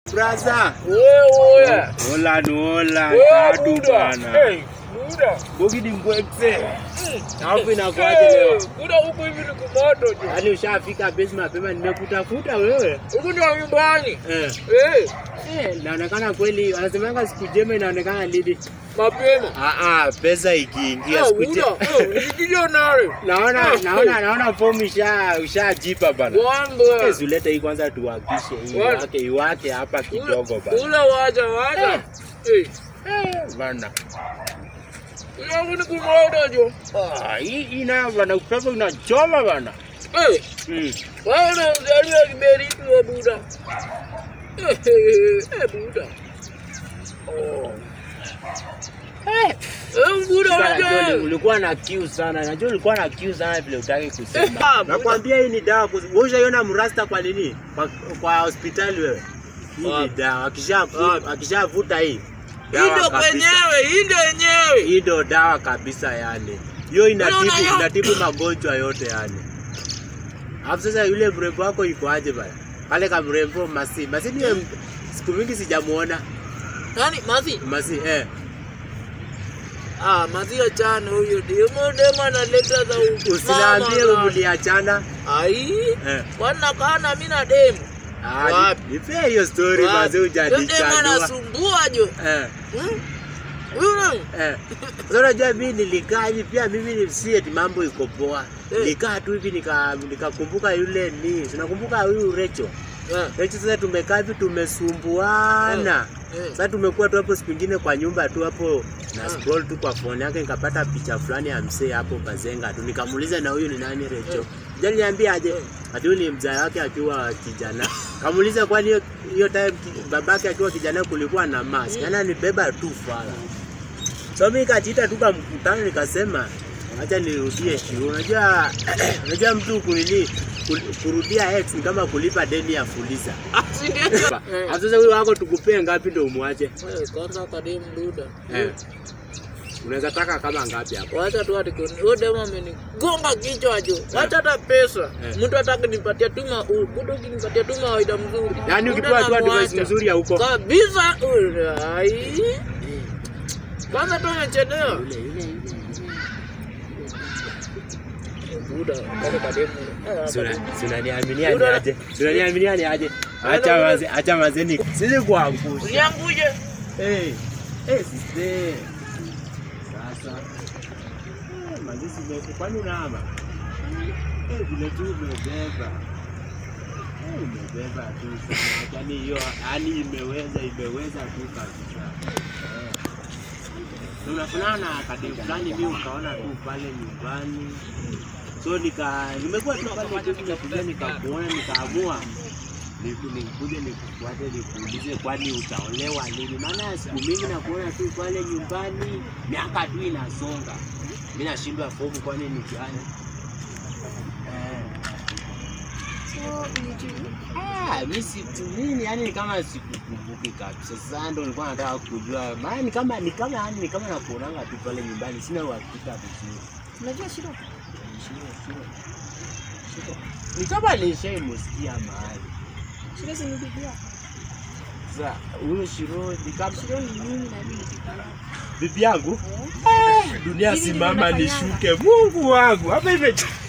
Braza. Wewe. Hola hola. Wewe Kadu Buda. bana. Hey, Buda. Bogi ni mkwekse. Alafu Hey, inakuaje leo? Buda huku hivi ni kumoto tu. Yaani ushafika base mapema nimekutafuta wewe. Huku ndio nyumbani. Eh. Eh, Eh, inaonekana kweli wanasemanga siku njema inaonekana lini? mapema. Ah ah, pesa ikiingia Ah, siku Buda, njema. eh, nisikilize nare. Naona Eh, naona naona fomu isha ushajipa bana. Wambo. Eh, Zuleta hii kwanza tuwakishe hii What? iwake iwake hapa kidogo bana. Ula wacha wacha. Eh, Eh, bana. ula huku ni kumoto jo. Ah, hii ina bana upepo unachoma bana. Eh, Mm. wewe unazaliwa kiberiti wa Buda. Eh, eh, eh, Buda. Oh. Eh, Eh, Buda Sasa najua uli- unajua. ulikuwa na kiu sana. Najua ulikuwa na kiu sana vile utaki Eh, kusema. ah, Nakwambia hii ni dawa. kus- Wewe ushaiona mrasta kwa nini? Kwa, kwa hospitali wewe. Hii ni Wapi? dawa. Akishavuta Wapi? akishavuta hii. Hii dawa ndio kabisa. kwenyewe, hii ndio yenyewe. Hii ndio dawa kabisa yani. Hiyo inatibu Unaona- inatibu magonjwa yote yani. Alafu sasa yule mrembo wako yuko aje bana? Kale ka mrembo Masi. Masi ni siku mingi sijamuona. Nani Mazi? Masi eh. Ah, Mazi achana huyo demo demo analeta za u- Usiniambie mama, mliachana. Ai, Eh. wana kana mimi na demo. Ah, Wapi? ni- nipe hiyo story Wapi? basi Huyo demo hujanichanua. anasumbua jo. Eh. Hmm? Huyo Eh. Sasa unajua mimi nilikaa hivi pia mimi ni si eti mambo iko poa. Eh. Nilikaa tu hivi nika nikakumbuka yule ni. Tunakumbuka huyu Recho. Eh, Recho sasa tumekaa hivi tumesumbuana. eh. Sasa tumekuwa tu hapo siku ingine kwa nyumba tu hapo na Ah. scroll tu kwa phone yake nikapata picha fulani ya msee hapo Kazenga tu nikamuuliza na huyu ni nani Recho. Eh. Jani niambia aje? Eh. Ati huyu ni mzaa wake akiwa kijana. Kamuuliza kwani hiyo hiyo time ki- babake akiwa kijana kulikuwa na mask. Mm. Yaani anibeba tu fala. So mimi kajiita tu kwa mkutano nikasema acha nirudie shiu. Unajua unajua mtu kunini kul- kurudia ex ni kama kulipa deni ya fuliza. Ah, si ndio? Eh. Sasa huyu wako tukupee ngapi ndio umwache? Eh, Kwanza kademu Buda. Eh. Unaweza taka kama ngapi hapo? Wacha tu ati kuni- huyo demo amenigonga kichwa jo. Wacha hata pesa. Eh. Mtu ataka nipatia tu ma mtu ukinipatia tu mawaida mzuri. Yaani Buda ukipewa tu advice namwacha. nzuri ya huko. kabisa ai kwanza tu amechelewa Yule yule yule. buda kale kademu Suna suna niaminia ni Buda- aje? Suna niaminia ni aje? Acha maze acha maze ni. Sisi kuangusha. usianguje Eh. Eh sisi. Sasa. Eh, Maze si kwani unaama? Eh vile tu umebeba. Eh umebeba tu sana. Yaani hiyo hali imeweza imeweza tu kabisa. Eh. Tunafanana na kadem fulani mimi ukaona tu pale nyumbani. So nika nimekuwa tu pale tu nimekuja nikakuona nikaamua ni- nikuje nikufuate nikuulize kwani utaolewa lini? Maana siku mingi nakuona tu pale nyumbani, miaka tu inasonga, mi nashindwa fomu, kwani ni gani? Eh. Ah, mi situ nini, yani ni kama sikukumbuki kabisa. Sasa ndo nilikuwa nataka kujua, maana ni kama ni kama yani ni kama nakuonanga tu pale nyumbani, sina uhakika vizuri. Unajua shida? Shida, shida, shida. Ni kama nishaimusikia mahali Shida si ni bibi yako. Sasa huyo Shiro ni kama Shida ni mimi na bibi yako. bibi yangu. Eh? Dunia Hivi ndivyo simama nafanyanga. nishuke, Mungu wangu hapa ime